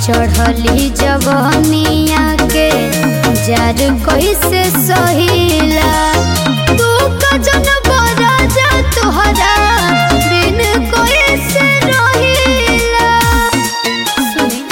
चढ़ली जवनिया के जार कैसे सहिला तू कजन बरा जा तुहरा बिन कैसे रहिला सुनी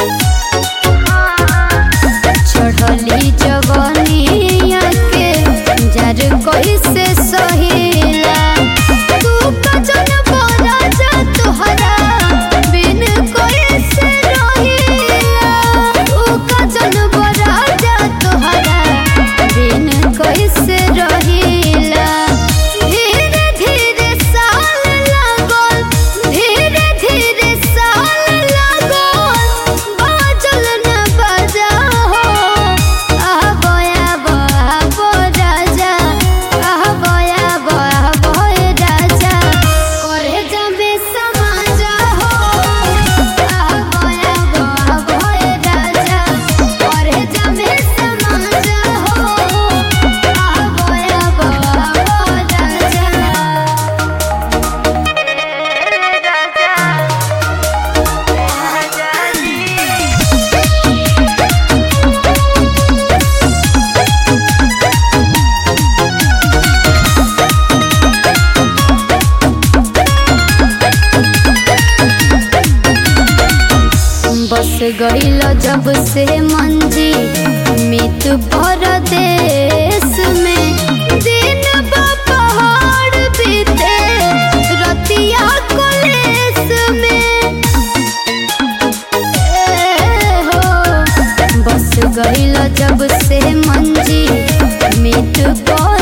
चढ़ली जवनिया के जार कैसे सहिला तू कजन बरा जा तुहरा बिन कैसे रहिला तू कजन बरा जा तुहरा बिन कैसे रहिला धीरे धीरे साल लागल धीरे धीरे साल लागल बाजल न बजा हो आबो आबो आबो राजा आबो आबो आबो राजा करे जाबे समाज हो आबो आबो आबो राजा करे जाबे समाज हो आबो आबो आबो बस गईल जब से मंजी मित परदेश में दिन बा पहाड़ बीते रतिया कलेस में ए हो बस गईल जब से मंजी मित पर